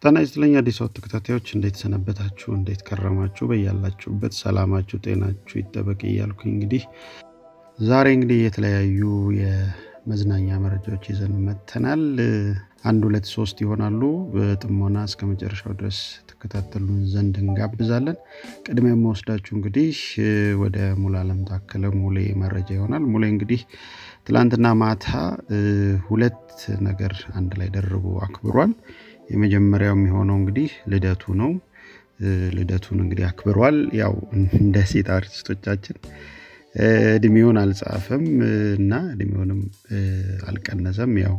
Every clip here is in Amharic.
ጤና ይስጥልኝ አዲስ አበባ ተከታታዮች እንዴት ሰነበታችሁ? እንዴት ከረማችሁ? በያላችሁበት ሰላማችሁ ጤናችሁ ይጠበቅ እያልኩኝ እንግዲህ ዛሬ እንግዲህ የተለያዩ የመዝናኛ መረጃዎች ይዘን መጥተናል። አንድ ሁለት ሶስት ይሆናሉ። በጥሞና እስከ መጨረሻው ድረስ ተከታተሉን ዘንድ እንጋብዛለን። ቅድሚያ የምወስዳችሁ እንግዲህ ወደ ሙሉ አለም ታከለ ሙሌ መረጃ ይሆናል። ሙሌ እንግዲህ ትላንትና ማታ ሁለት ነገር አንድ ላይ ደርቦ አክብሯል። የመጀመሪያው የሚሆነው እንግዲህ ልደቱ ነው። ልደቱን እንግዲህ አክብሯል። ያው እንደ ሴት አርቲስቶቻችን እድሜውን አልጻፈም እና እድሜውንም አልቀነሰም። ያው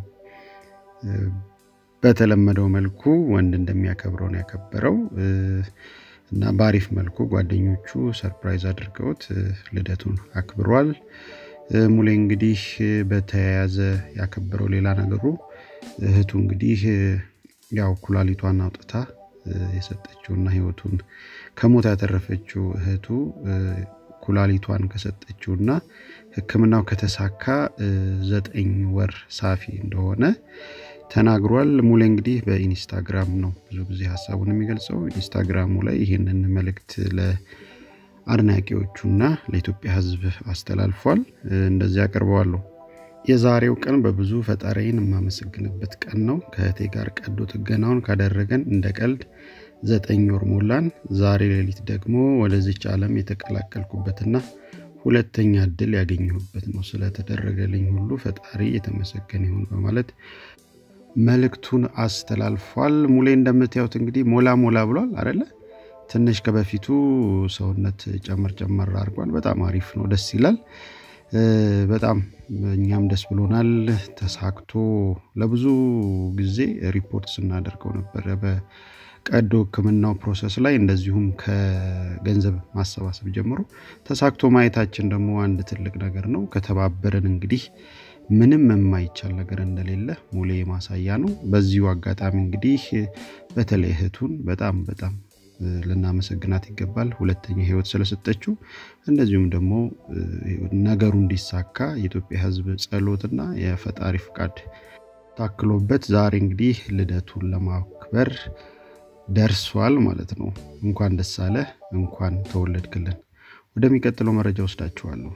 በተለመደው መልኩ ወንድ እንደሚያከብረው ነው ያከበረው እና በአሪፍ መልኩ ጓደኞቹ ሰርፕራይዝ አድርገውት ልደቱን አክብሯል። ሙሌ እንግዲህ በተያያዘ ያከበረው ሌላ ነገሩ እህቱ እንግዲህ ያው ኩላሊቷን አውጥታ የሰጠችውና ህይወቱን ከሞት ያተረፈችው እህቱ ኩላሊቷን ከሰጠችውና ሕክምናው ከተሳካ ዘጠኝ ወር ሳፊ እንደሆነ ተናግሯል። ሙሌ እንግዲህ በኢንስታግራም ነው ብዙ ጊዜ ሀሳቡን የሚገልጸው። ኢንስታግራሙ ላይ ይህንን መልእክት ለአድናቂዎቹና ለኢትዮጵያ ሕዝብ አስተላልፏል። እንደዚህ አቀርበዋለሁ። የዛሬው ቀን በብዙ ፈጣሪን የማመሰግንበት ቀን ነው። ከእህቴ ጋር ቀዶ ጥገናውን ካደረገን እንደ ቀልድ ዘጠኝ ወር ሞላን። ዛሬ ሌሊት ደግሞ ወደዚች ዓለም የተቀላቀልኩበትና ሁለተኛ እድል ያገኘሁበት ነው። ስለተደረገልኝ ሁሉ ፈጣሪ የተመሰገነ ይሁን በማለት መልእክቱን አስተላልፏል። ሙሌ እንደምታዩት እንግዲህ ሞላ ሞላ ብሏል አደለ? ትንሽ ከበፊቱ ሰውነት ጨመር ጨመር አድርጓል። በጣም አሪፍ ነው፣ ደስ ይላል። በጣም እኛም ደስ ብሎናል። ተሳክቶ ለብዙ ጊዜ ሪፖርት ስናደርገው ነበረ በቀዶ ሕክምናው ፕሮሰስ ላይ እንደዚሁም ከገንዘብ ማሰባሰብ ጀምሮ ተሳክቶ ማየታችን ደግሞ አንድ ትልቅ ነገር ነው። ከተባበረን እንግዲህ ምንም የማይቻል ነገር እንደሌለ ሙሌ ማሳያ ነው። በዚሁ አጋጣሚ እንግዲህ በተለይ እህቱን በጣም በጣም ልናመሰግናት ይገባል። ሁለተኛ ህይወት ስለሰጠችው እንደዚሁም ደግሞ ነገሩ እንዲሳካ የኢትዮጵያ ህዝብ ጸሎትና የፈጣሪ ፍቃድ ታክሎበት ዛሬ እንግዲህ ልደቱን ለማክበር ደርሷል ማለት ነው። እንኳን ደስ አለ፣ እንኳን ተወለድክልን። ወደሚቀጥለው መረጃ ወስዳችኋለሁ።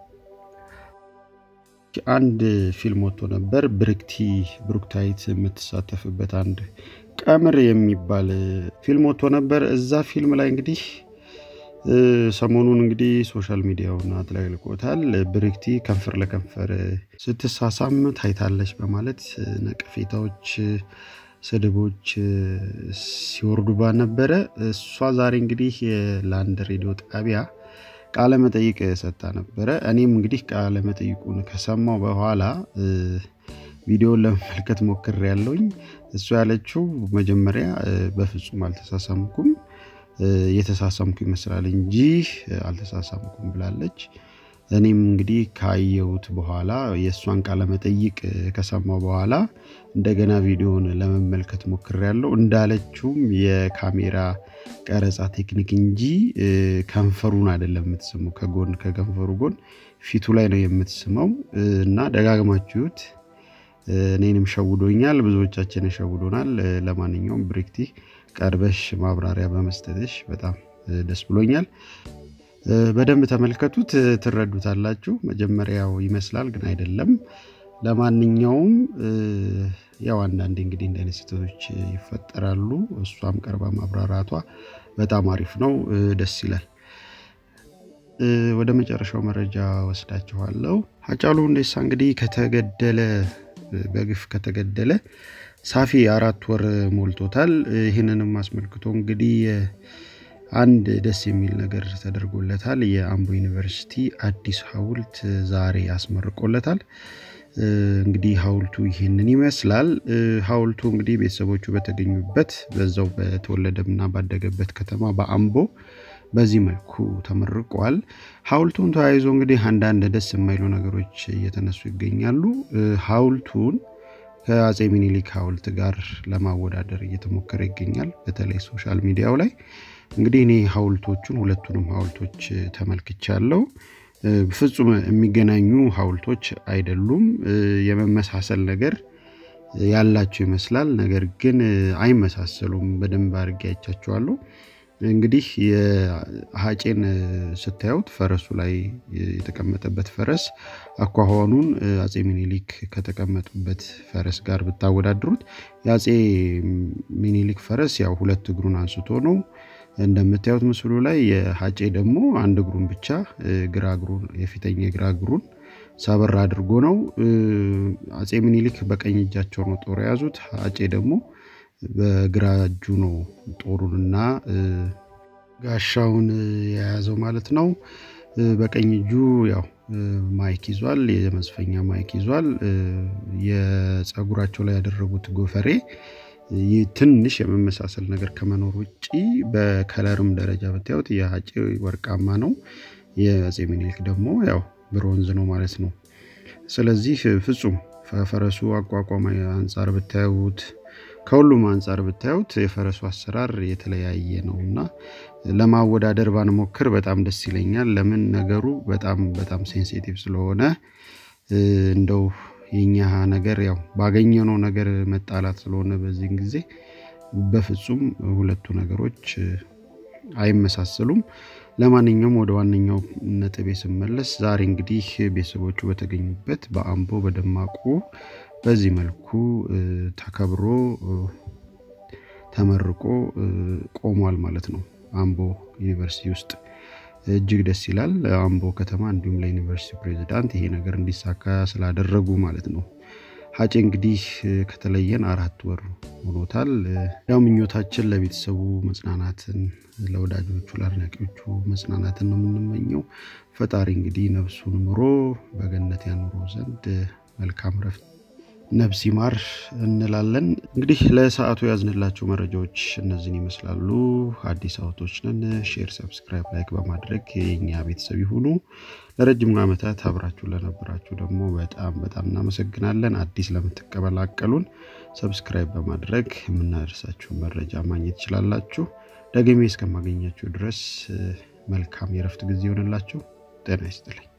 አንድ ፊልም ወጥቶ ነበር ብርክቲ ብሩክታይት የምትሳተፍበት አንድ ቀምር የሚባል ፊልም ወጥቶ ነበር። እዛ ፊልም ላይ እንግዲህ ሰሞኑን እንግዲህ ሶሻል ሚዲያውን አጥለቅልቆታል። ብርክቲ ከንፈር ለከንፈር ስትሳሳም ታይታለች በማለት ነቀፌታዎች፣ ስድቦች ሲወርዱባት ነበረ። እሷ ዛሬ እንግዲህ ለአንድ ሬዲዮ ጣቢያ ቃለ መጠይቅ ሰጥታ ነበረ። እኔም እንግዲህ ቃለ መጠይቁን ከሰማው በኋላ ቪዲዮን ለመመልከት ሞክር ያለውኝ እሱ ያለችው መጀመሪያ በፍጹም አልተሳሳምኩም፣ የተሳሳምኩ ይመስላል እንጂ አልተሳሳምኩም ብላለች። እኔም እንግዲህ ካየሁት በኋላ የእሷን ቃለ መጠይቅ ከሰማው በኋላ እንደገና ቪዲዮን ለመመልከት ሞክር ያለው እንዳለችውም የካሜራ ቀረጻ ቴክኒክ እንጂ ከንፈሩን አይደለም የምትስመው፣ ከጎን ከከንፈሩ ጎን ፊቱ ላይ ነው የምትስመው እና ደጋግማችሁት እኔንም ሸውዶኛል፣ ብዙዎቻችንን ሸውዶናል። ለማንኛውም ብሬክቲ ቀርበሽ ማብራሪያ በመስጠትሽ በጣም ደስ ብሎኛል። በደንብ ተመልከቱት፣ ትረዱታላችሁ። መጀመሪያው ይመስላል ግን አይደለም። ለማንኛውም ያው አንዳንዴ እንግዲህ እንደ አይነት ስህተቶች ይፈጠራሉ። እሷም ቀርባ ማብራራቷ በጣም አሪፍ ነው፣ ደስ ይላል። ወደ መጨረሻው መረጃ ወስዳችኋለሁ። ሃጫሉ ሁንዴሳ እንግዲህ ከተገደለ በግፍ ከተገደለ ሳፊ አራት ወር ሞልቶታል። ይህንንም አስመልክቶ እንግዲህ አንድ ደስ የሚል ነገር ተደርጎለታል። የአምቦ ዩኒቨርሲቲ አዲስ ሐውልት ዛሬ አስመርቆለታል። እንግዲህ ሐውልቱ ይህንን ይመስላል። ሐውልቱ እንግዲህ ቤተሰቦቹ በተገኙበት በዛው በተወለደና ባደገበት ከተማ በአምቦ በዚህ መልኩ ተመርቋል። ሐውልቱን ተያይዞ እንግዲህ አንዳንድ ደስ የማይሉ ነገሮች እየተነሱ ይገኛሉ። ሐውልቱን ከአፄ ሚኒሊክ ሐውልት ጋር ለማወዳደር እየተሞከረ ይገኛል። በተለይ ሶሻል ሚዲያው ላይ እንግዲህ እኔ ሐውልቶቹን ሁለቱንም ሐውልቶች ተመልክቻለሁ። ፍጹም የሚገናኙ ሐውልቶች አይደሉም። የመመሳሰል ነገር ያላቸው ይመስላል። ነገር ግን አይመሳሰሉም። በደንብ አድርጌ አይቻቸዋለሁ። እንግዲህ የሀጬን ስታዩት ፈረሱ ላይ የተቀመጠበት ፈረስ አኳኋኑን አጼ ሚኒሊክ ከተቀመጡበት ፈረስ ጋር ብታወዳድሩት የአጼ ሚኒሊክ ፈረስ ያው ሁለት እግሩን አንስቶ ነው እንደምታዩት ምስሉ ላይ። የሀጬ ደግሞ አንድ እግሩን ብቻ ግራ እግሩን የፊተኛ ግራ እግሩን ሰበር አድርጎ ነው። አጼ ሚኒሊክ በቀኝ እጃቸው ነው ጦር የያዙት። ሀጬ ደግሞ በግራ እጁ ነው ጦሩንና ጋሻውን የያዘው ማለት ነው። በቀኝ እጁ ያው ማይክ ይዟል፣ የመዝፈኛ ማይክ ይዟል። የፀጉራቸው ላይ ያደረጉት ጎፈሬ ትንሽ የመመሳሰል ነገር ከመኖር ውጭ በከለርም ደረጃ ብታዩት የሀጬ ወርቃማ ነው፣ የአጼ ሚኒሊክ ደግሞ ያው ብሮንዝ ነው ማለት ነው። ስለዚህ ፍጹም ከፈረሱ አቋቋም አንጻር ብታዩት ከሁሉም አንጻር ብታዩት የፈረሱ አሰራር የተለያየ ነው እና ለማወዳደር ባንሞክር በጣም ደስ ይለኛል። ለምን ነገሩ በጣም በጣም ሴንሲቲቭ ስለሆነ እንደው የኛ ነገር ያው ባገኘነው ነገር መጣላት ስለሆነ በዚህን ጊዜ በፍጹም ሁለቱ ነገሮች አይመሳሰሉም። ለማንኛውም ወደ ዋነኛው ነጥቤ ስመለስ ዛሬ እንግዲህ ቤተሰቦቹ በተገኙበት በአምቦ በደማቁ በዚህ መልኩ ተከብሮ ተመርቆ ቆሟል ማለት ነው። አምቦ ዩኒቨርሲቲ ውስጥ እጅግ ደስ ይላል። አምቦ ከተማ እንዲሁም ለዩኒቨርሲቲ ፕሬዚዳንት ይሄ ነገር እንዲሳካ ስላደረጉ ማለት ነው። ሀጬ እንግዲህ ከተለየን አራት ወር ሆኖታል። ያው ምኞታችን ለቤተሰቡ መጽናናትን፣ ለወዳጆቹ ለአድናቂዎቹ መጽናናትን ነው የምንመኘው። ፈጣሪ እንግዲህ ነፍሱን ምሮ በገነት ያኑሮ ዘንድ መልካም ረፍት ነፍስ ይማር እንላለን። እንግዲህ ለሰዓቱ ያዝንላቸው መረጃዎች እነዚህን ይመስላሉ። አዲስ አውቶች ነን። ሼር፣ ሰብስክራይብ፣ ላይክ በማድረግ የኛ ቤተሰብ ይሁኑ። ለረጅም ዓመታት አብራችሁ ለነበራችሁ ደግሞ በጣም በጣም እናመሰግናለን። አዲስ ለምትቀበላቀሉን ሰብስክራይብ በማድረግ የምናደርሳችሁ መረጃ ማግኘት ትችላላችሁ። ደግሜ እስከማገኛችሁ ድረስ መልካም የረፍት ጊዜ ይሆንላችሁ። ጤና ይስጥልኝ።